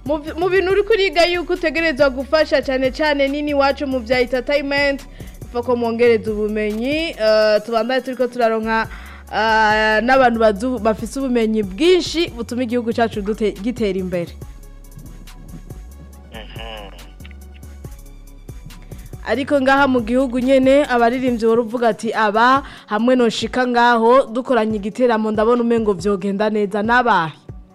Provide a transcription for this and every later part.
mu bi- mu bintu uri kuriga yuko utegerezwa gufasha cyane cyane nini iwacu mu bya entertainment upfa ko mwongereza ubumenyi eh, tubandane turiko turaronka eh, n'abantu bazu- bafise ubumenyi bwinshi butuma igihugu cyacu dute- gitera imbere Mhm. ariko ngaha mu gihugu nyene abaririmbyi wari uvuga ati aba hamwe noshika ngaho dukoranye igiteramo ndabona umengo vyogenda neza n'abahe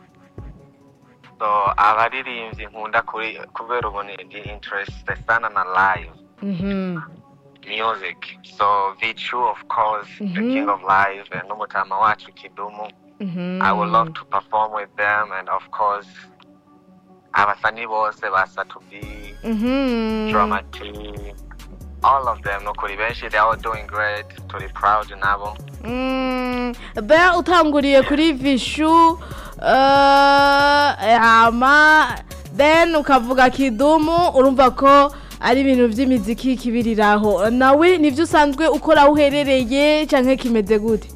so abaririmbyi nkunda kuri kubera ubu ni ndi interested sana na live Mhm. music so vichu of course the Mhm. king of live and n'umutama wacu kidumu Mhm. i would love to perform with them and of course abasani bose ba satubi Mhm. drama T, all of them nukuri benshi they are all doing great turi proud nabo Mm, Bea utanguriye kuri vishu eh, hama then ukavuga kidumu urumva ko ari ibintu by'imiziki kibiriraho nawe nivyo usanzwe ukora aho uherereye canke kimeze gute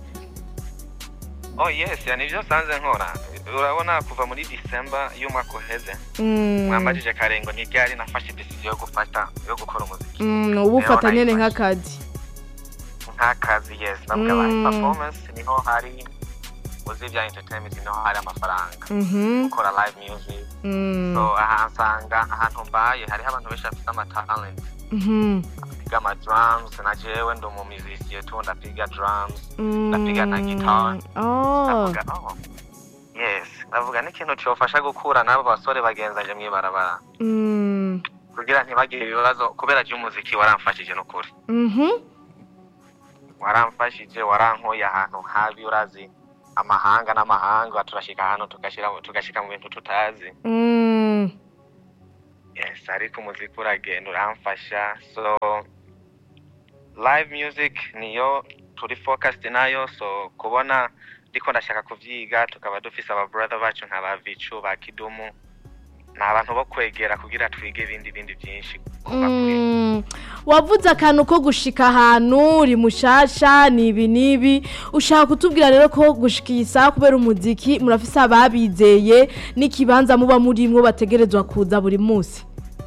oh yes ya nivyo nsanze nkora urabona kuva muri december y'umwaka uheze Mm, mwambajije karengo ntiryari nafashe decision yo gufata yo gukora umuziki mm, uba ufata Rero nyene nayifashe. nk'akazi nk'akazi yes navuga Mm. mm. performance niho hari uzi ibya entertainment niho hari amafaranga Mhm, gukora live music mm, so aha nsanga ahantu mbaye hariho abantu benshi bafite amatalent mhm, piga ama drums na jewe ndi umumizisiye tu ndapiga drums mm. ndapiga na guitar. Oh, ndavuga oh yes ndavuga n'ikintu cyofasha gukura n'abo basore bagenzanje mw'ibarabara mm, kugira ntibagire ibibazo kubera by'umuziki waramfashije n'ukuri mhm, waramfashije warankuye ahantu habi urazi amahanga n'amahanga turashika ahantu tugashira tugashika mu bintu tutazi mm. yes ariko umuziki uragenda uramfasha so live music niyo turi focused nayo so kubona ndiko ndashaka kuvyiga tukaba dufise aba brother bacu nka ba Vichu ba Kidumu ni abantu bo kwegera kugira twige ibindi bindi byinshi kuva kuri Mm, wavuze akantu ko gushika ahantu uri mushasha ni ibi n'ibi ushaka kutubwira rero ko gushika iyi saha kubera umuziki murafise ababizeye n'ikibanza muba murimwo bategerezwa kuza buri munsi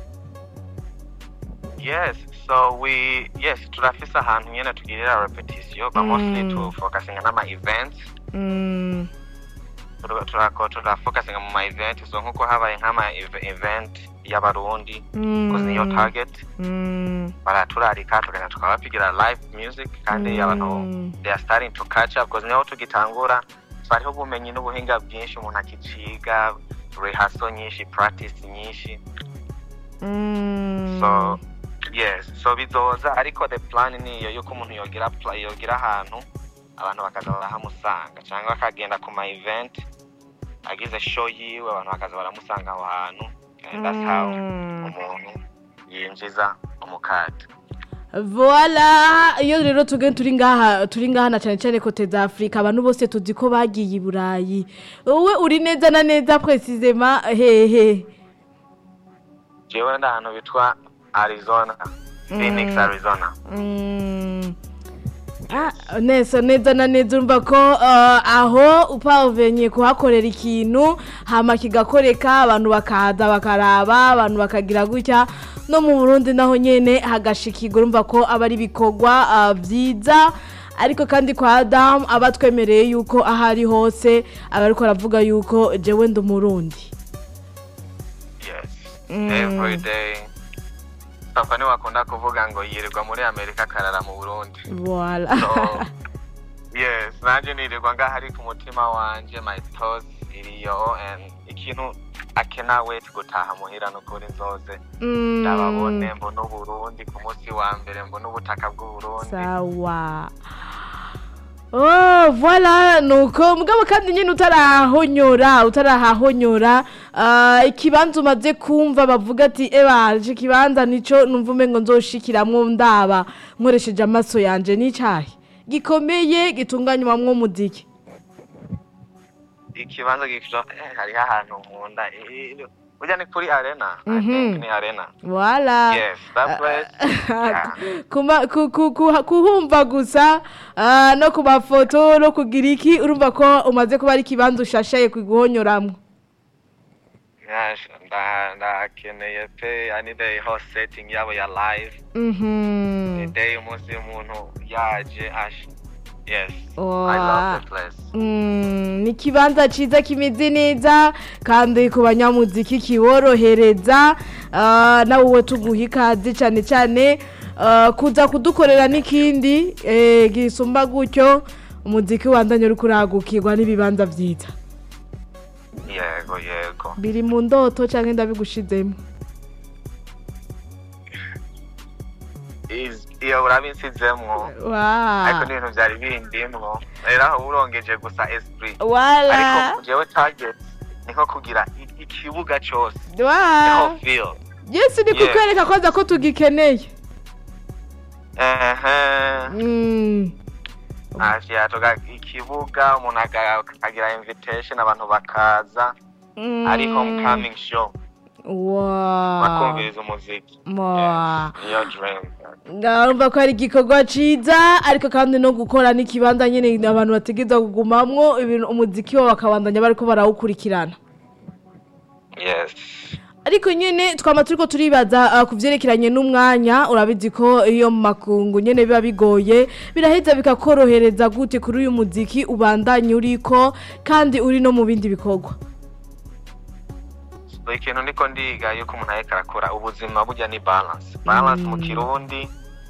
yes so we yes turafise ahantu nyene tugirira repetition but mostly Mm. to focusing on ama events Mm, Tura- turako turafocusinga mu ma event so nkuko habaye nk'ama ev- event y'abarundi kuzi niyo mm, target mm, baraturarika tugenda tukabapigira live music kandi Mm. abantu they are starting to catch up because niho tugitangura hariho ubumenyi n'ubuhinga bwinshi umuntu akiciga rehearsal nyinshi practice nyinshi mm. so yes so bizoza ariko the plan niyo yuko umuntu yogira pla- yogira ahantu abantu bakaza barahamusanga cyangwa akagenda ku ma event agize show yiwe abantu bakaza baramusanga aho hantu and that's how Mm. umuntu yinjiza umukate Voila iyo rero tuge turi ngaha turi ngaha na cyane cyane kote za Afrika abantu bose tuzi ko bagiye i Burayi wowe uri neza na neza precisement hehe jewe ndi ahantu bitwa arizona phoenix Mm. arizona Mm. Ah, neza neza na neza urumva ko uh, aho upavenye kuhakorera ikintu hama kigakoreka abantu bakaza bakaraba abantu bakagira gutya no mu Burundi naho nyene hagashikirwa urumva ko aba ari ibikorwa uh, byiza ariko kandi kwa Adam aba twemereye yuko aho ari hose aba ariko aravuga yuko jewe ndi umurundi yes Mm. every day papa niwe akunda kuvuga ngo yirirwa muri amerika akarara mu burundi voilà so yes nanjye nirirwa ngaho ari ku mutima wanje my thoughts iriyo and ikintu I cannot wait gutaha muhira nukuri nzoze Mm. ndababone mbona uburundi ku munsi wa mbere mbona ubutaka bw'uburundi sawa Oh, voilà nuko mugabo kandi nyine utarahonyora utarahahonyora ah, ikibanza umaze kumva bavuga ati eba iki kibanza nico numva umengo nzoshikiramwo ndaba nkoresheje amaso yanje n'icayi gikomeye gitunganywamwo umuziki ikibanza gikjo eh, hariho ahantu nkunda eh, burya ni kuri arena I Mhm. think ni arena voilà yes that place yeah. Kuma- ku- ku- ku- kuhumva gusa ah, no ku mafoto no kugira iki urumva ko umaze kuba ari ikibanza ushashaye kuguhonyoramwo Yaje, nda- ndakeneye pe yani the whole setting yabo ya live Mhm. day umunsi umuntu yaje ash yes Wow. i love the place Mm, ni ikibanza cyiza kimeze neza kandi ku banyamuziki kiborohereza ah, nawe wowe tuguha ikaze cyane cyane ah, kuza kudukorera n'ikindi eh, gisumba gutyo umuziki wandanye uri kuragukirwa n'ibibanza byiza yego yego biri mu ndoto cyangwa ndabigushizemo Is- iyo urabinsizemwo ariko wa n'ibintu byari bindimwo rero aho urongeje gusa esprit wala ariko jewe target niko kugira i- ikibuga cyose wa niho feel yesu ni Yeah. kukwereka koza ko tugikeneye ehe Mm. ashiyatoga ikibuga umuntu aga- akagira invitation abantu bakaza Mm. ari homecoming show Wow. bakumviriza umuziki Wow. Yes, niyo dream ndumva ko ari igikorwa cyiza ariko kandi no gukora n'ikibanza nyine abantu bategereza kugumamwo ibintu umuziki wabo bakabandanya bariko barawukurikirana yes ariko nyine twama turiko turibaza uh, ku vyerekeranye n'umwanya urabizi ko iyo mu makungu nyine biba bigoye biraheza bikakorohereza gute kuri uyu muziki ubandanye uriko kandi uri no mu bindi bikorwa so ikintu niko ndiga yuko umuntu ariko arakora ubuzima burya ni balance balance mu Mm. kirundi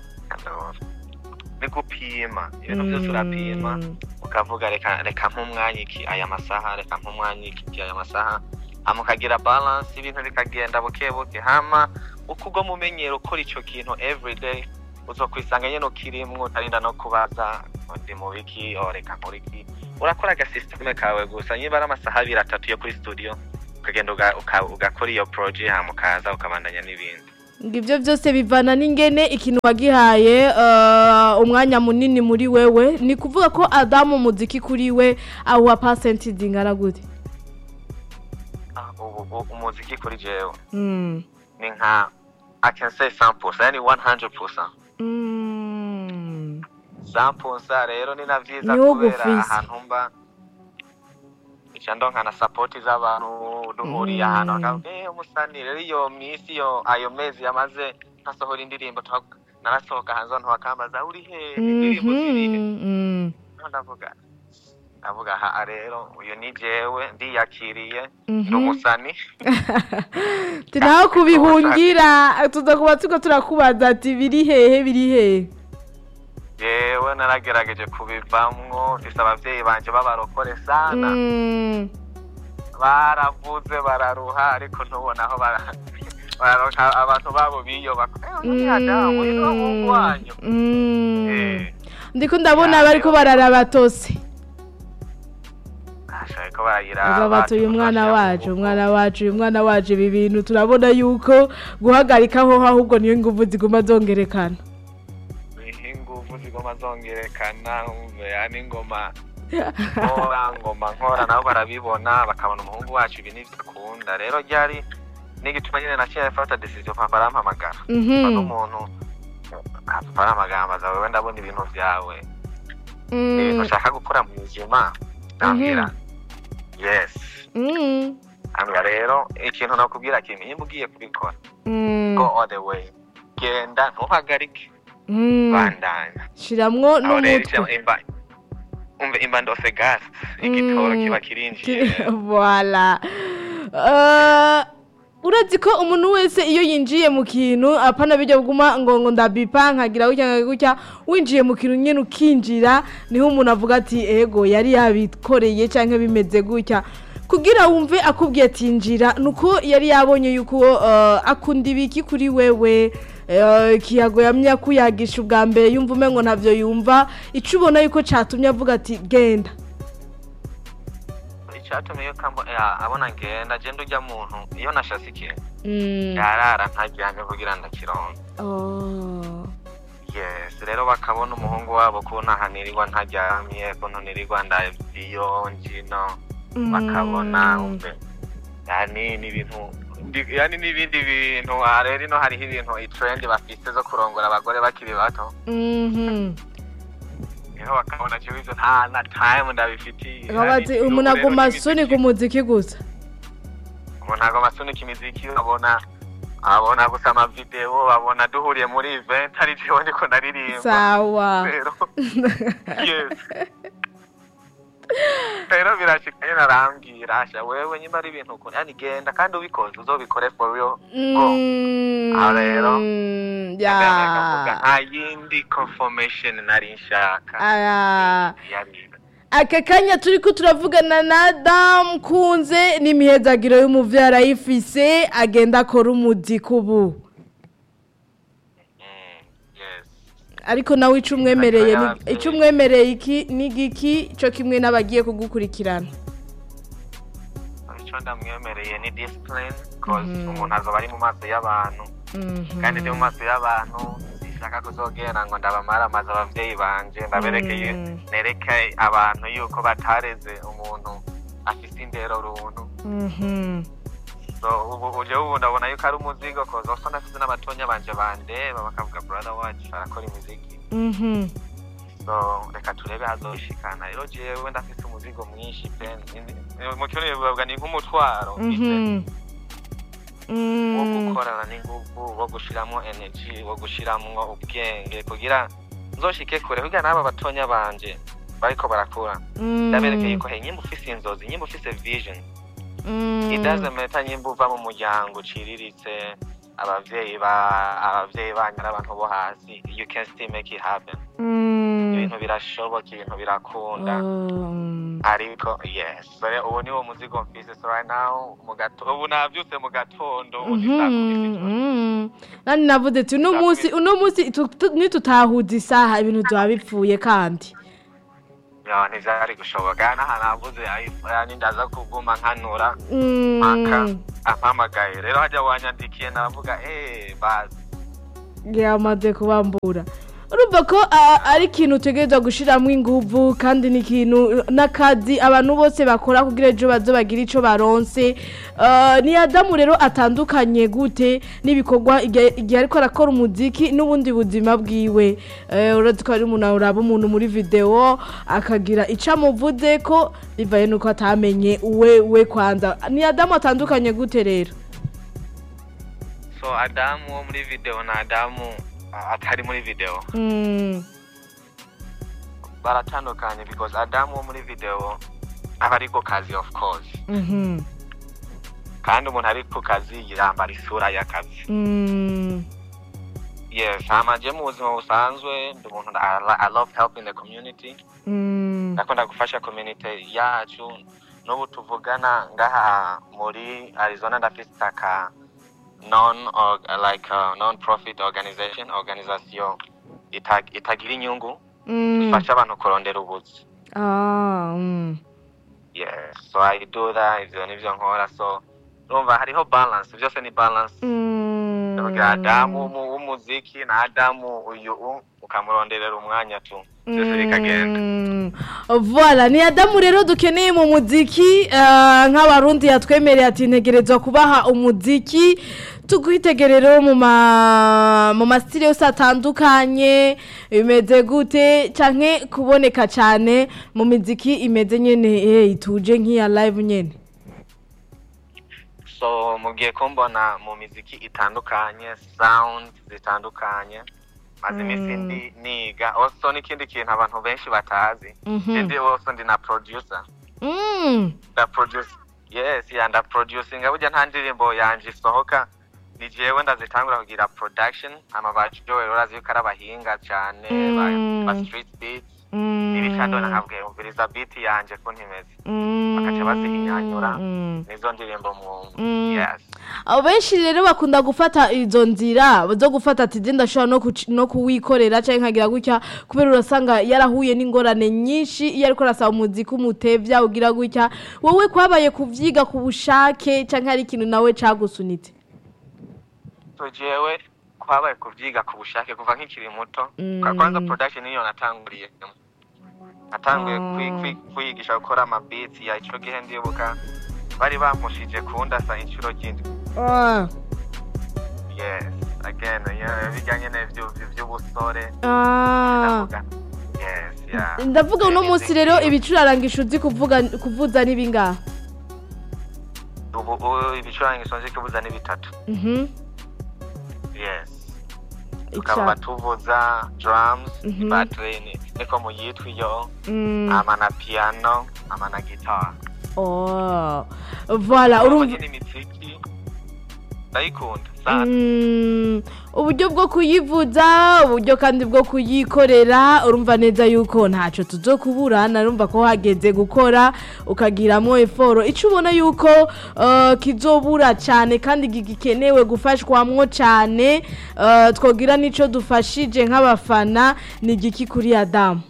ni gupima ibintu byose urapima Mm. ukavuga reka reka nk'umwanya iki aya masaha reka nk'umwanya iki aya masaha hama ukagira balance ibintu bikagenda buke buke hama uko ugoma umenyera ukora ico kintu everyday uzokwisanga nyene ukirimwo utarinda no kubaza ngo ndi mu biki o reka nkora iki urakora agasysiteme kawe gusa niba ari amasaha abiri atatu yo kuri studio ukagenda uga- uka- ugakora iyo proje hama ukaza ukabandanya n'ibindi ngo ibyo byose bivana n'ingene ikintu wagihaye uh, umwanya munini muri wewe ni kuvuga ko adamu umuziki kuri we awuha pasenti zingana gute Ah, ubu ubu umuziki kuri jewe Mm. ni nka i can say 100% yani 100% Mm. zampunsa rero ni na vyiza Niwo kubera gufise. ahantu mba ica ndonka na sapoti z'abantu duhuriye Mm. ahantu bakavuga eh umusani rero iyo misi yo ayo mezi yamaze ntasohora indirimbo twa- narasohoka hanze abantu bakambaza uri he indirimbo zirihe Mhm. Mm. Noneho ndavuga ndavuga ha rero uyu ni jewe ndiyakiriye ndi Mhm. umusani turaho kubihungira tuza kuba turiko turakubaza ati biri hehe biri hehe jewe naragerageje kubivamwo mfise abavyeyi banje b'abarokore sana Mm. baravuze bararuha ariko ntubona aho bara- bararonka abantu babo biyobaka ni adamu ni umuhungu wanyu Mm. Eh, ndiko ndabona Ya, bariko rero- bararaba tose asha ko barayiraba aba bati uyu mwana tugashira mu wacu nguvu. umwana wacu uyu mwana wacu ibi bintu turabona yuko guhagarikaho ahubwo niyo nguvu ziguma zongerekana niho inguvu zigoma zongerekana umve yani ingoma nkora ngoma nkora nabo barabibona bakabona umuhungu wacu ibi nivyo akunda rero ryari n'igituma nyine naciye afata decision papa arampamagara Mhm. papa n'umuntu papa arampamagara ambaza wewe ndabona ibintu vyawe Mm. ni ibintu ushaka gukora mu buzima ndambwira yes Mm. hanyuma rero ikintu nakubwira kimwe nimba ugiye kubikora Mm. go all the way genda ntuhagarike Mm. bandanya shiramwo aho rero n'umutwe icyo imba umve imba ndose gas igitoro Mm. kiba kirinjiye voilà Uh, urazi ko umuntu wese iyo yinjiye mu kintu apana bijya buguma ngo ngo ndabipa nkagira gutya nkagira gutya winjiye mu kintu nyine ukinjira niho umuntu avuga ati ego yari yabikoreye cyangwa bimeze gutya kugira wumve akubwiye ati njira nuko yari yabonye yuko uh, akunda ibiki kuri wewe uh, kiyago yamye akuyagisha ubwa mbere yumva umengo ntavyo yumva ico ubona yuko catumye avuga ati genda icyatumye iyo kambo ya, abona ngenda genda ujya muntu iyo nashase ikintu Mm. yarara ntaryamye kugira ndakironka Oh. yes rero bakabona umuhungu wabo ko ntahanirirwa ntaryamye ko ntanirirwa ndabiyo njino bakabona Mm. umve yani n'ibintu ndi- yani n'ibindi bintu aha rero ino hariho ibintu itrendi bafise zo kurongora abagore bakiri bato Mhm. niho bakabona kibizo nta na time ndabifitiye Akaba ati umuntu aguma suni ku muziki gusa umuntu agomba asunika imiziki abona abona gusa amavideo abona duhuriye muri event ari jewe ndiko naririmba sawa rero yes rero birashika nyine arambwira asha wewe nyuma ari ibintu ukunda yani genda kandi ubikoze uzobikore for real Mm, Ah, rero. akavuga ya nta yindi confirmation nari nshaka aya yari aka kanya turi ko turavugana na Adam kunze n'imihezagiro y'umuvyeyi arayifise agenda akora umuziki ubu Mm, yes ariko nawe ico umwemereye ni- Ariko ico umwemereye iki ni giki co kimwe n'abagiye kugukurikirana icyo ndamwemereye ni discipline cause Mhm. umuntu azoba ari mu maso y'abantu Mhm. kandi ndi mu maso y'abantu sinshaka kuzogenda ngo ndabamara amaze abavyeyi banje ndaberekeye Mm. nereke abantu yuko batareze umuntu afise indero runtu Mhm. so ubu uje ubu ndabona yuko ari umuzigo koza uko nafise n'abatonya banje bandeba bakavuga brother wacu arakora imiziki Mhm. so reka turebe hazoshikana rero jewe ndafise umuzigo mwinshi pe Ni- mu kirundi bivuga ni nk'umutwaro mfise Mhm. wo Mm. gukorana n'inguvu wo gushiramo energy wo gushiramwo ubwenge kugira nzoshike kure kugira n'aba batonya banje bariko barakura Mm. ndaberekeye ko he nyimba ufise inzozi nyimba ufise vision Mm. it doesn't matter nyimba uva mu muryango uciriritse abavyeyi ba abavyeyi banyu ari abantu bo hasi you can still make it happen Mm. ibintu birashoboka ibintu birakunda Um. ariko yes so rero ubu niwo muzigo mfise so right now mu gato ubu navyutse mu gatondo ubu ni saa kumi z'ijoro. Mhm. nani navuze ati uno munsi uno munsi tu- tu- nitutahuza isaha ibintu byaba bipfuye kandi Ya, ntivyari gushoboka n'ahantu havuze yani ndaza kuguma nkanura Mm. mpaka ampamagaye rero hajya wanyandikiye navuga eh bazi yamaze kubambura urumva ko a- ari ikintu utegerezwa gushyiramo inguvu kandi ni ikintu n'akazi abantu bose bakora kugira ejo baze bagire icyo baronse Eh, ni adamu rero atandukanye gute n'ibikorwa igihe igihe ariko arakora umuziki n'ubundi buzima bwiwe Eh, uretse ko hari umuntu uraba umuntu muri videwo akagira icyo amuvuze ko bivaye n'uko atamenye uwe we kwanza ni adamu atandukanye gute rero so adamu wo muri video na adamu a- atari muri video Mm, baratandukanye because adamu wo muri video aba ari ku kazi of course mhm, kandi umuntu ari ku kazi yambara isura y'akazi mm. yes hama je mu buzima busanzwe ndi umuntu I, lo- I love helping the community Mm, ndakunda gufasha community yacu n'ubu tuvugana ngaha muri arizona ndafise aka non or, like uh, non profit organization organisation ita- itagira inyungu mm. ifasha abantu kurondera ubuzi Ah, mm. yes so i do that ivyo nivyo nkora so urumva hariho balance byose ni balance Mm. ndavuga adamu w'umu- w'umuziki na adamu uyu u- ukamuronderera umwanya tu byose bikagenda Mm. Voilà, ni Adamu rero dukeneye mu muziki eh, nk'abarundi yatwemereye ati ntegerezwa kubaha umuziki tukwitegerero mu ma mu masitire yose atandukanye bimeze gute canke kuboneka cane mu miziki imeze nyene eh, ituje nk'iya live nyene so mugiye kumbona mu miziki itandukanye sound zitandukanye maze iminsi Mm. ndi niga also n'ikindi kintu abantu benshi batazi Mhm. ndi also ndi na producer Mm. nda produce yes ya nda producing burya nta ndirimbo yanje isohoka ni jewe ndazitangura kugira production ama ba Joel urazi yuko ari abahinga cyane ba, Mm. ba street beats Mm. ibishando nakabwiye umviriza beat yanje ko ntimeze Mm. bakaca bazihinyanyura Mm. nizo ndirimbo mwumva Mm. yes abo benshi rero bakunda gufata izo nzira zo gufata ati "Je ndashobora no kuci- no kuwikorera cyangwa nkagira gutya kubera urasanga yarahuye n'ingorane nyinshi iyo ariko arasaba umuziki umutevya ugira gutya wowe kwabaye kuvyiga ku bushake cyangwa hari ikintu nawe cagusunitse so jewe kwabaye kuvyiga ku bushake kuva nkikiri muto Mm. Kwa- kwanza production niyo natanguriye natanguye Ah. kwi- kwi- kwiyigisha gukora amabeats ya ico gihe ndibuka bari bampushije kundasa inshuro ry'indwi Ah, yes again yeah, bijyanye n'ivyo vy'ubusore ah. ndavuga yes yeah ndavuga uno munsi rero ibicurarangisho uzi kuvuga kuvuza n'ibingaha ubu ubu ibicurangisho nzi kubuza ni bitatu Mhm. yes tukaba Ica. tuvuza drums Mhm. battery ni- niko muyitwa iyo Mm. ama na piano ama na guitar Oh. Voilà, urumva urumva imiziki ndayikunda sana Mm, uburyo bwo kuyivuza uburyo kandi bwo kuyikorera urumva neza yuko ntacyo tuzo kubura narumva ko hageze gukora ukagiramo eforo icyo ubona yuko uh, kizobura cyane kandi gikenewe gufashwamwo cyane uh, twogira n'icyo dufashije nk'abafana ni igiki kuri adamu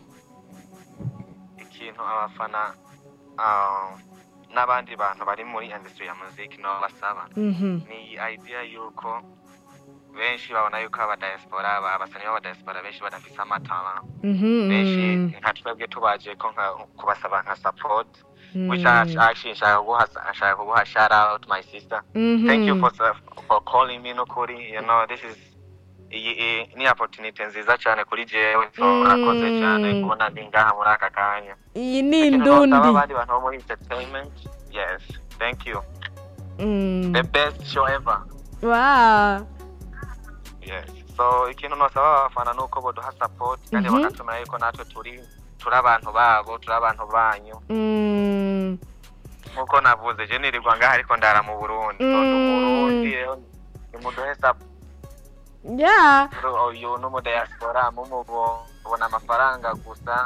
ikintu abafana ah, n'abandi bantu bari muri industry ya muziki nabo basaba Mhm, ni iyi idea yuko benshi babona yuko abadiaspora abasani b'abadiaspora benshi badafise amatara mhm, benshi mm, nka twebwe tubaje ko nka kubasaba nka support mm, which I actually nshaka kuguha nshaka kuguha shout out my sister thank you mhm. for for calling me nukuri you know this is iyi iyi ni opportunity nziza cyane kuri jewe so Mm. murakoze cyane kubona ndi ngaha muri aka kanya iyi ni Ikintu nosaba indundi abandi bantu bo muri entertainment yes thank you Mm. the best show ever Wow. yes so ikintu nosaba abafana nuko boduha support kandi Mhm. bakatumira yuko natwe turi turi abantu babo turi abantu banyu Mm. nkuko navuze je nirirwa ngaha ariko ndara mu burundi so ndi Mm. umurundi rero nimuduhe support Yeah. uyu n'umudiaspora mumubona amafaranga gusa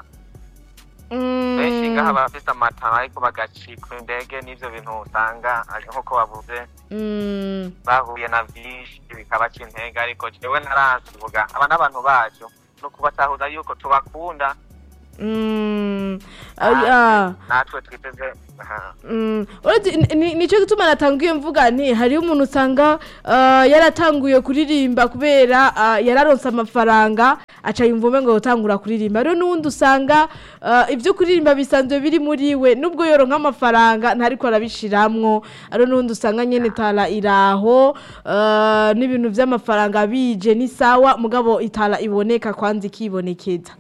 Mm. benshi ngaha bafise amatara ariko bagacikwa indege n'ivyo bintu usanga ari nkuko bavuze Mm. bahuye na vyinshi bikabaca intege ariko jewe narasivuga aba n'abantu bacu ni ukubatahuza yuko tubakunda Mm. Ah, yeah. natwe twiteze aha. Mm. Uretse ni- ni- nicyo gituma natanguye mvuga nti hariho umuntu usanga ah, yaratanguye kuririmba kubera ah, yararonse amafaranga aca yumva umengo gutangura kuririmba rero n'uwundi usanga ah, ibyo kuririmba bisanzwe biri muri we nubwo yoronka amafaranga ntariko arabishiramwo rero n'uwundi usanga nyene tara iraho ah, n'ibintu vy'amafaranga bije ni sawa mugabo itara iboneka kwanza ikibonekeza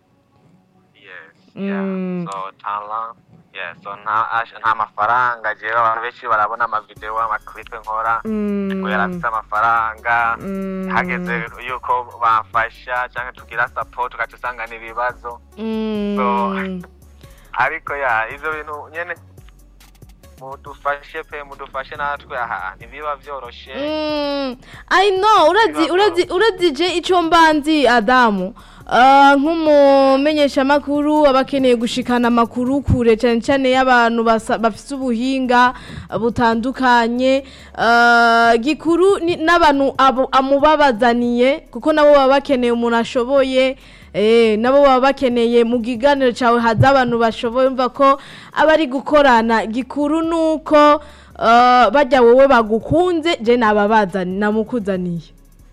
yes Mm. yeah so tala yeah so nta ash- nta mafaranga jewe abantu benshi barabona amavideo amaklipe nkora Mm. ngo yarafise amafaranga Mm. hageze yuko bamfasha cyangwa tugira support ugaca usanga ni ibibazo Mm. ariko ya ivyo bintu nyene mudufashe pe mudufashe natwe aha ntibiba vyoroshe Mm, I know urazi urazi urazi je ico mbanzi Adamu Uh, nk'umumenyeshamakuru aba akeneye gushikana amakuru kure cyane cyane y'abantu basa- bafise ubuhinga butandukanye uh, gikuru ni- n'abantu abo- amubabazaniye kuko nabo baba bakeneye umuntu ashoboye Eh, nabo baba bakeneye mu kiganiro cyawe haza abantu bashoboye umva ko aba ari gukorana gikuru nuko uh, bajya wowe bagukunze je nababazani namukuzaniye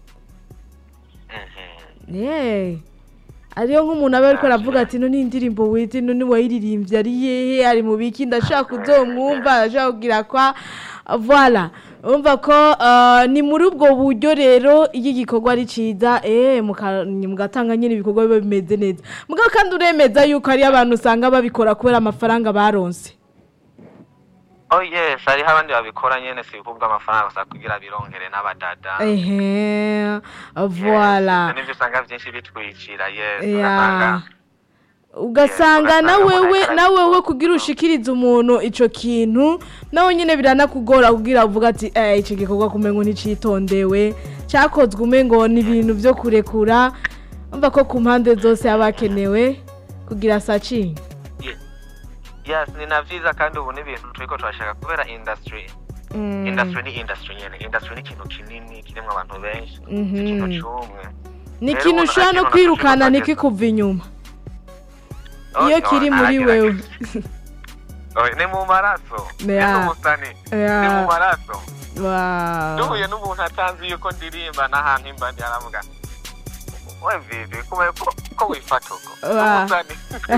Mhm. yeah. ariyo nk'umuntu aba ariko aravuga ati no n'indirimbo wizi no niwayiririmbye ari yehe ari mu biki ndashaka kuzomwumva ndashaka kugira kwa voilà urumva ko uh, ni muri ubwo buryo rero iyo igikorwa ari ciza eh muka- mugatanga nyine ibikorwa biba bimeze neza mugabo kandi uremeza yuko hari abantu usanga babikora kubera amafaranga baronse oh yes hariho abandi babikora nyene si kubwa amafaranga gusa kugira birongere n'abadada ehe voilà Yes, nivyo usanga vyinshi bitwicira yes Ya. ugasanga ugasanga Yes, na ugasanga wewe umuntu na wewe ariko- kugira ushikirize umuntu ico kintu nawe nyene biranakugora kugira uvuga ati eh ico gikorwa kumengo nicitondewe cakozwe umengo ni ibintu vyo kurekura umva ko ku mpande zose haba hakenewe kugira sacingi yes ni na vyiza kandi ubu n'ibintu turiko turashaka kubera industry Mm, industry ni industry nyene industry ni ikintu kinini kirimwo abantu benshi Mhm. si ikintu c'umwe ni rero ikintu umuntu ushobora no akibona kwirukana kukibaza nikikuva inyuma Oh, iyo no, kiri muri naragerageza. wewe Oh, ni mu maraso ni Ya. n'umusani ni Ya. mu maraso Wow. duhuye n'umuntu atanzi yuko ndirimba n'ahantu imba ndi aravuga we vivi kubaye ko ko wifata uko Wa. umusani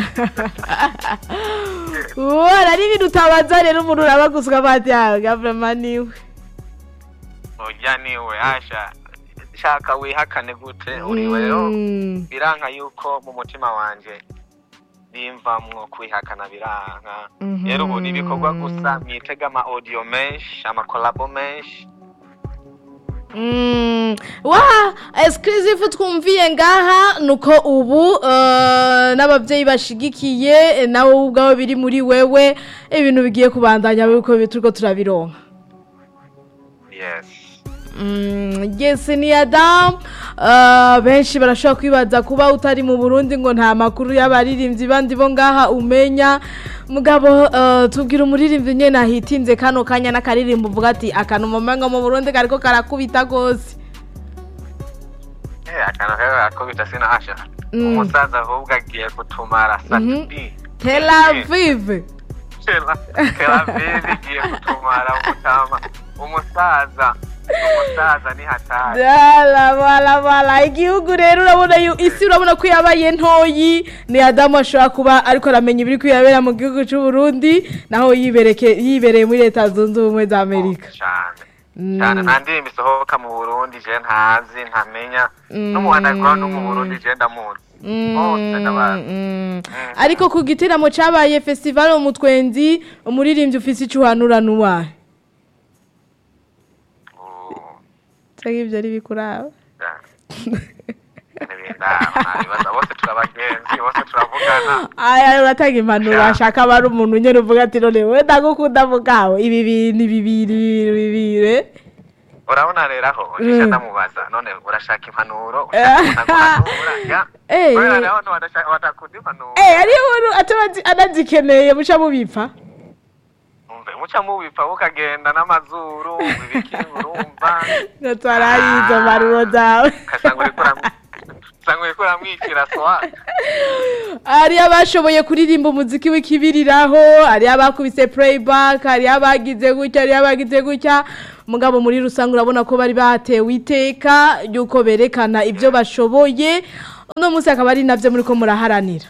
Wora ari ibintu utabaza rero umuntu urabaguzwa bati ah gavurama niwe oya niwe asha shaka wihakane gute uri rero Mm. biranka yuko mu mutima wanje bimvamwo kwihakana biranka Mhm. rero ubu ni ibikorwa gusa mwitega ama audio menshi ama collabo menshi Mm, wa exclusive twumviye ngaha nuko ubu eh, n'abavyeyi bashigikiye eh, nawe ubwawe biri muri wewe ibintu bigiye kubandanya biko turiko turabironka yes Mm, yes ni Adam uh, benshi barashobora kwibaza kuba utari mu Burundi ngo nta makuru y'abaririmbyi bandi bo ngaha umenya mugabo uh, tubwira umuririmbyi nyene ahitinze kano kanya n'akaririmbo uvuga ati akantu mumengo mu Burundi kariko karakubita gose Eh, akantu kari rakubita sinahasha Mm. umusaza ahubwo agiye kutumara satubi Tel Aviv Tel Aviv igiye kutumara umutama umusaza umusaza ni hatari Dala bala bala igihugu rero urabona yu- isi urabona ko yabaye ntoyi ni Adamu ashobora kuba ariko aramenya ibiri kwirabera mu gihugu cy'u Burundi naho yibereke yibereye muri leta zunze ubumwe za Amerika cyane Mm. cyane nta ndirimbo isohoka mu burundi je ntazi ntamenya Mm. no mu underground no mu burundi je ndamuzi bose ndabazi Mm. ariko ku gitaramo cyabaye festival mu twenzi umuririmbyi ufise icyo uhanura nuwahe Oh, cyangwa ibyo ari bikuraba ja. Ntibindaba, ntabibaza. bose turabagenzi bose turavugana aya uratanga impanuro Ja. ashaka aba ari umuntu nyine uvuga ati none we ndagukunda mugawe ibi bintu bibiri bibiri urabona rero aho Mm. nisha ndamubaza none urashaka impanuro ushaka umuntu aguhanura ya Eh. kubera rero wadashaka- wadakunda impanuro Eh, ariyo umuntu ataba anazikeneye muca mubipfa umve muca mubipfa ukagenda n'amazuru ibiki urumva ngo twarayizo mpanuro zawe ugasanga uriko uram- usanga uriko uramwikira swag hari abashoboye kuririmba umuziki w'ikibiriraho hari abakubise playback hari abagize gutya hari abagize gutya mugabo muri rusange urabona ko bari batewe iteka ry'uko berekana ibyo bashoboye uno munsi akaba ari nabyo muri ko muraharanira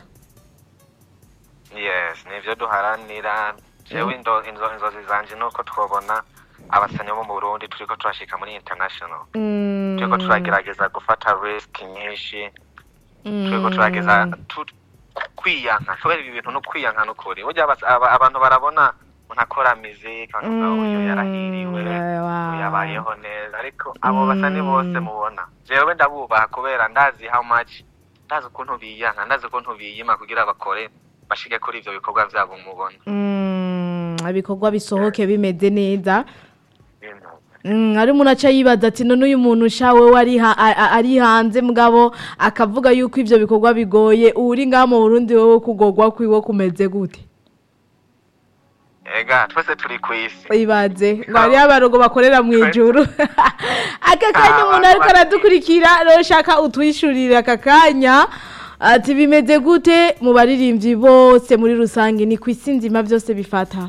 yes nivyo duharanira jewe indo- inzo- inzozi zanje nuko twobona abasanyi bo mu burundi turiko turashika muri international turiko turagerageza gufata risk nyinshi turiko turageza tu- kwiyanka kubera ibi bintu no kwiyanka n'ukuri burya abas- aba- abantu barabona umuntu akora muziki bakavuga uyu yarahiriwe uyu yabayeho neza ariko abo basani bose mubona jewe ndabubaha kubera ndazi how much ndazi ukuntu biyanka ndazi ukuntu biyima kugira bakore bashike kuri ivyo bikorwa vyabo mubona ibikorwa bisohoke bimeze neza Bintu. Mm, ari umuntu aca yibaza ati none uyu muntu shawe we ari ha- a- a- ari hanze mugabo akavuga yuko ivyo bikorwa bigoye uri ngaha mu Burundi wowe kugogwa kwiwe kumeze gute ega twese turi kw'isi ibaze ngo hariyo abarogo bakorera mu ijuru aka kanya Ah, umuntu ariko bari- aradukurikira rero shaka utwishurire aka kanya ati bimeze gute mu baririmbyi bose muri rusange ni ku isi nzima byose bifata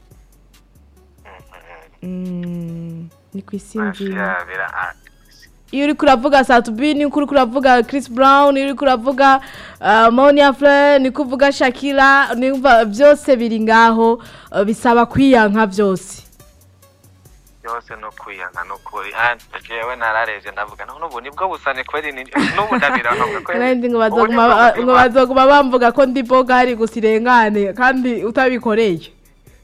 Mm, ni ku isi nzima Ashira, bira- ah, iyo uri kuravuga satubi ni uri kuravuga Chris Brown iyo uri kuravuga uh, Monia Fleur ni kuvuga Shakira nimva byose biri ngaho uh, bisaba kwiyanka byose byose no kwiyanka n'ukuri jewe nararevye ndavuga none ubu nibwo busane kweri ni- n'ubu ndabiravuga ko kandi ngo ubu bazoguma nibwo ba- buzima. ngo bazoguma bamvuga ko ndi boga hari gusa irengane kandi utabikoreye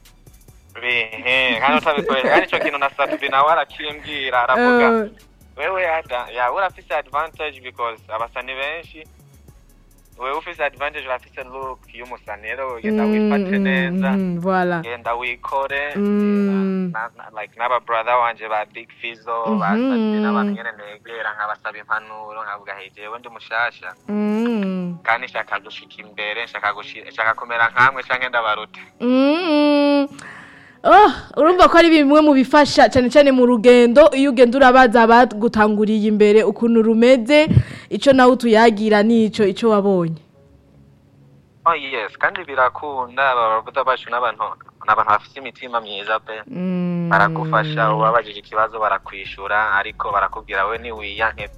bihe kandi utabikoresha kandi ico kintu na satubi nawe arakimbwira aravuga Eh, wewe ada ya urafise advantage because abasani benshi wewe ufise advantage urafise look y'umusani rero genda wifate mm, neza mm, voilà genda wikore Mm. na- na- like n'aba brother wanje ba big fizo Mhm. basabye n'abantu nyene negera nkabasaba impanuro nkavuga hey jewe ndi mushasha Mm. kandi nshaka gushika imbere nshaka gushi- nshaka kumera nkamwe canke ndabaruta Mm. Oh, urumva ko ari bimwe mu bifasha cyane cyane mu rugendo iyo ugenda urabaza abagutanguriye imbere ukuntu rumeze icyo nawe utuyagira nico icyo wabonye oh yes kandi birakunda ababuda bacu n'abantu n'abantu bafise imitima myiza pe Mm. baragufasha ubabajije ikibazo barakwishura ariko barakubwira we niwiyanke pe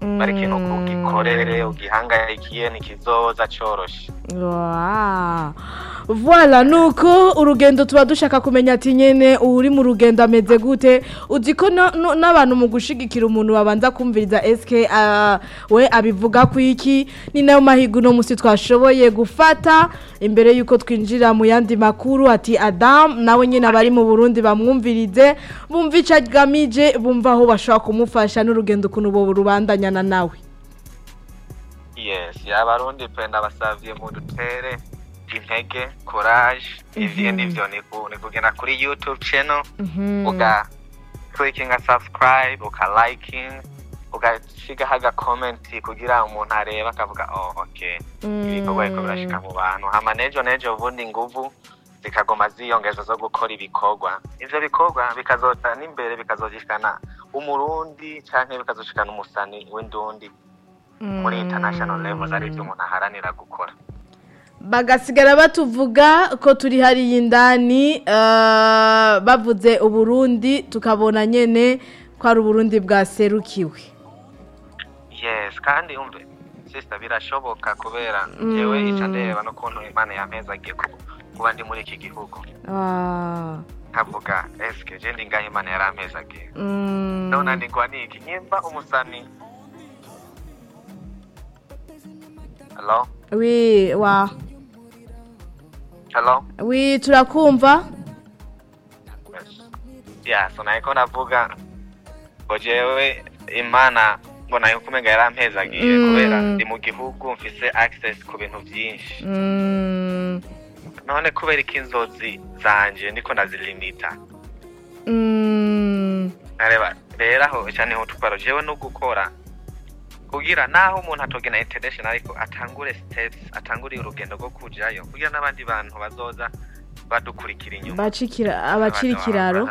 bari ikintu Mm. ugikorere ugihangayikiye ntikizoza coroshe Wow. Voilà nuko urugendo tuba dushaka kumenya ati nyene uri mu rugendo ameze gute uzi ko no- no- n'abantu mu gushigikira umuntu babanza kumviriza SK uh, we abivuga ku iki ni nayo mahigo no musi twashoboye gufata imbere yuko twinjira mu yandi makuru ati Adam nawe nyene abari mu Burundi bamwumvirize bumva ico agamije bumva aho bashobora kumufasha n'urugendo ukuntu bo rubandanyana nawe yes abarundi pe ndabasavye mudutere intege courage ivyo Mhm. nivyo ni ku- ni kugenda kuri youtube channel Mhm. uga clickinga subscribe uka liking ugasigaho agakomenti kugira umuntu arebe akavuga oh okay ibikorwa biriko birashika mu bantu hama nejo nejo ubundi nguvu zikagoma ziyongeza zo gukora ibikorwa ivyo bikorwa bikazoza n'imbere bikazoshikana umurundi canke bikazoshikana umusani w'indundi muri international levels ari ivyo umuntu aharanira gukora bagasigara batuvuga ko turi hariya indani eh, bavuze uburundi tukabona nyene ko ari uburundi bwaserukiwe yes kandi umve sister birashoboka kubera Mm. jewe ica ndeba n'ukuntu imana yampezagiye ku- kuba ndi muri iki gihugu Ah, nkavuga eske je ndi ngaho imana yarampezagiye mm. none ndigwa niki nyimba umusani hello wi wa hello wi turakumva yes yeah so nahiko navuga ngo jewe imana mbona yuko umenga yarampezagiye Mm. kubera ndi mu gihugu mfise access ku bintu vyinshi Mm, none kubera ko inzozi zanje ndiko ndazilimita mm, areba rero aho cyane ho twaro jewe no gukora kugira naho umuntu atogena international ariko atangure steps atangure urugendo rwo kujayo kugira n'abandi bantu bazoza badukurikira inyuma bacikira abacira ikiraro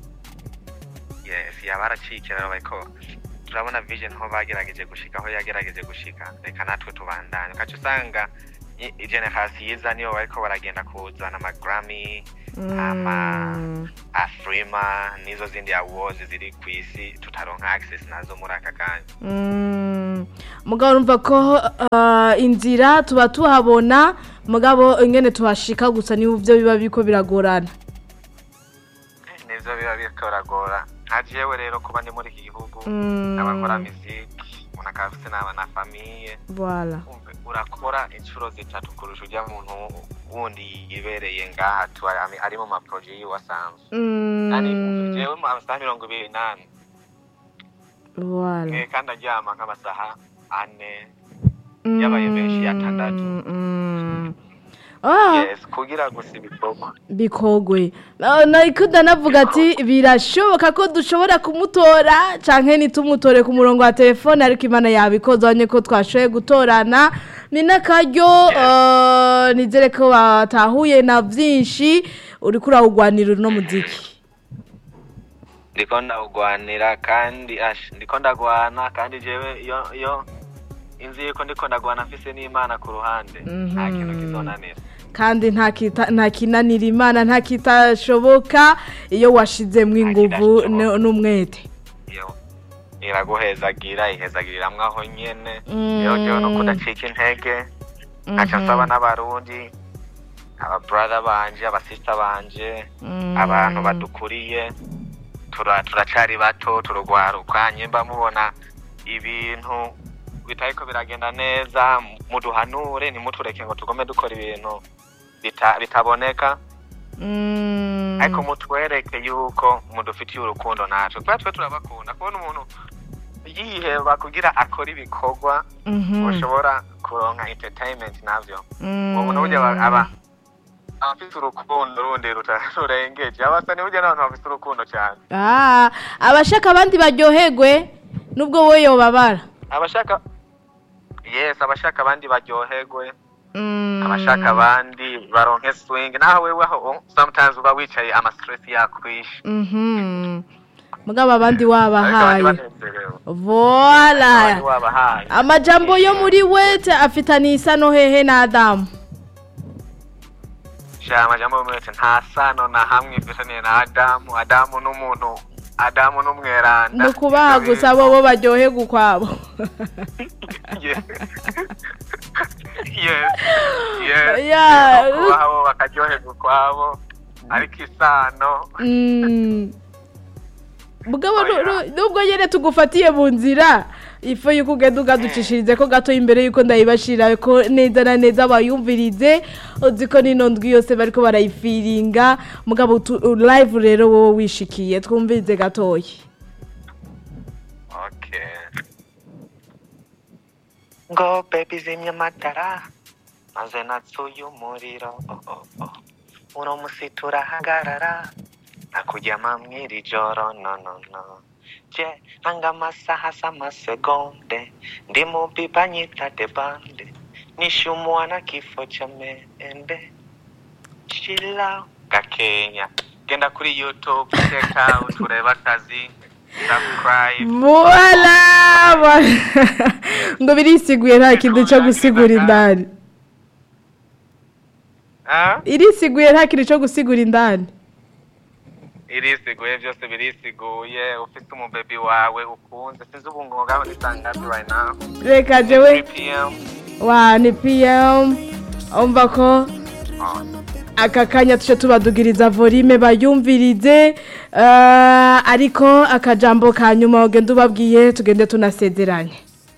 yes yaba araciye ikiraro bariko turabona vision aho bagerageje gushika aho yagerageje gushika reka natwe tubandanye ukaca usanga i- i- generasi yiza niyo bariko baragenda kuzana amagrammy ama Mm, afrima n'izo zindi awards ziri ku isi tutaronka access nazo muri aka kanya mm. mugabo urumva ko ah, inzira tuba tuhabona mugabo ingene tuhashika gusa nibyo biba biriko biragorana nivyo biba biriko biragora nka jewe rero kuba ndi muri iki gihugu Mm. abakora muziki umuntu akaba afise n'aba na famiye Voilà. Umve, urakora inshuro zitatu kurusha ujya muntu wundi yibereye ngaha tu ari- ari mu maproje yiwe asanzwe kandi umve, Mm. jewe mu masaha mirongo ibiri n'ane Voilà. Eh, kandi aryama nk'amasaha ane yabaye menshi yatandatu. Mm, mm. Ah, yes kugira gusa ibikorwa bikogwe Na- nariko ndanavuga ati birashoboka ko dushobora kumutora canke nitumutore ku murongo wa telefone ariko imana yabikoze abonye ko twashoboye gutorana ni n'akaryo eh, nizere ko batahuye na vyinshi uriko urawugwanira uno muziki ndiko ndawugwanira kandi ash ndiko ndagwana kandi jewe iyo iyo inzi yuko ndiko ndagwana mfise n'imana ku ruhande nta Mhm. kintu kizonanira kandi nta kita- nta kinanira imana nta kitashoboka iyo washizemwo inguvu kidashoboka. n- n'umwete iyo iraguhezagira ihezagiriramwo aho nyene Mm. rero jewe no kudacika intege nkaca Mhm. nsaba n'abarundi ababrother banje abasista banje Mm. abantu badukuriye tura- turacari bato turugwaruka nyimba mubona ibintu bitariko biragenda neza muduhanure ntimutureke ngo tugome dukora ibintu bita- bitaboneka Mm. ariko mutwereke yuko mudufitiye urukundo natwe kubera twe turabakunda kubona umuntu yiheba kugira akora ibikorwa Mhm. ushobora kuronka entertainment navyo Mm. uwo muntu burya aba- aba abafite urukundo rundi ruta- rurengeje abasani burya n'abantu bafite urukundo cyane Ah, abashaka abandi baryoherwe nubwo wowe yobabara abashaka yes abashaka abandi baryoherwe Mm. abashaka abandi baronke swing naho wewe aho sometimes uba wicaye ama stress yakwishe Mhm. mugabo abandi ariko abandi wabahaye banezerewe voila abandi wabahaye amajambo yo muri wete afitaniye isano hehe na adamu sha amajambo y'umwete nta sano na hamwe ifitaniye na adamu adamu n'umuntu adamu n'umweranda ni ukubaha gusa bo bo baryoherwa ukwabo Yes. yes yes Yeah. no kubaha bo bakaryoherwa ukwabo ariko isano Mm. mugabo nu- Oya. nu- nubwo nyene tugufatiye mu nzira ifu yuko ugenda ugaducishirize ko gato imbere yuko ndayibashira ko neza na neza bayumvirize uzi ko nino ndwi yose bariko barayifiringa mugabo tu- live rero wowe wishikiye twumvirize gatoya okay ngo baby zimya amatara maze natsuye umuriro oh, oh, oh. uno musi turahagarara nakuryama mw'iri joro no no no je nanga amasaha s'amasegonde ndi mu biba nyita debande nishumua na kifo cha mende chila gakenya genda kuri youtube check out ureba akazi subscribe voila voila. ngo birisiguye nta kintu cyo gusigura indani Ah? irisiguye nta kintu cyo gusigura indani irisiguye byose birisiguye ufite umubebi wawe ukunze sinzi ubu ngo ngaho ni saa ngapi right now reka 3 jewe pm wa ni pm umva ko oh. aka kanya tuje tubadugiriza volume bayumvirize eh, ariko akajambo ka nyuma ugenda ubabwiye tugende tunasezeranye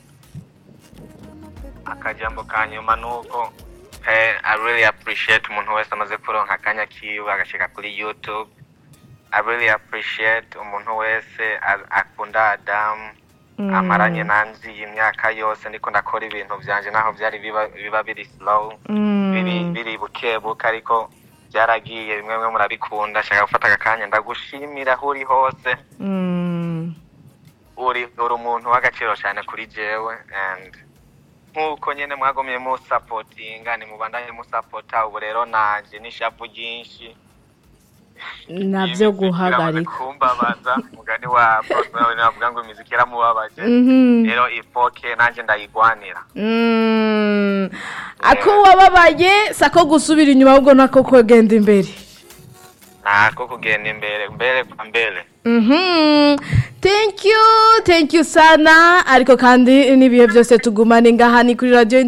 akajambo ka nyuma ni uko hey, i really appreciate umuntu wese amaze kuronka akanya kiwe agashika kuri youtube i really appreciate umuntu wese a- akunda adamu Mm. amaranye nanzi iyi myaka yose ndiko ndakora ibintu vyanje naho vyari biba, biba biri slow Mm. biri biri bukebuke ariko byaragiye bimwe bimwe murabikunda shaka gufata aka kanya ndagushimira aho uri hose Mm. uri uri umuntu w'agaciro cyane kuri jewe and nk'uko nyine mwagumye musapotinga nimubandanye musapota ubu rero nanje n'ishavu ryinshi nabyo guhagarika kumbabaza umugani wa Prosper navuga ngo imiziki iramubabaje Mhm. rero ifoke nanjye ndayigwanira Mm. ako wababaye sako gusubira inyuma ahubwo nako kugenda imbere ntako kugenda imbere mbere kwa mbere Mhm. thank you thank you sana ariko kandi n'ibihe byose tugumane ngaha ni kuri radiyo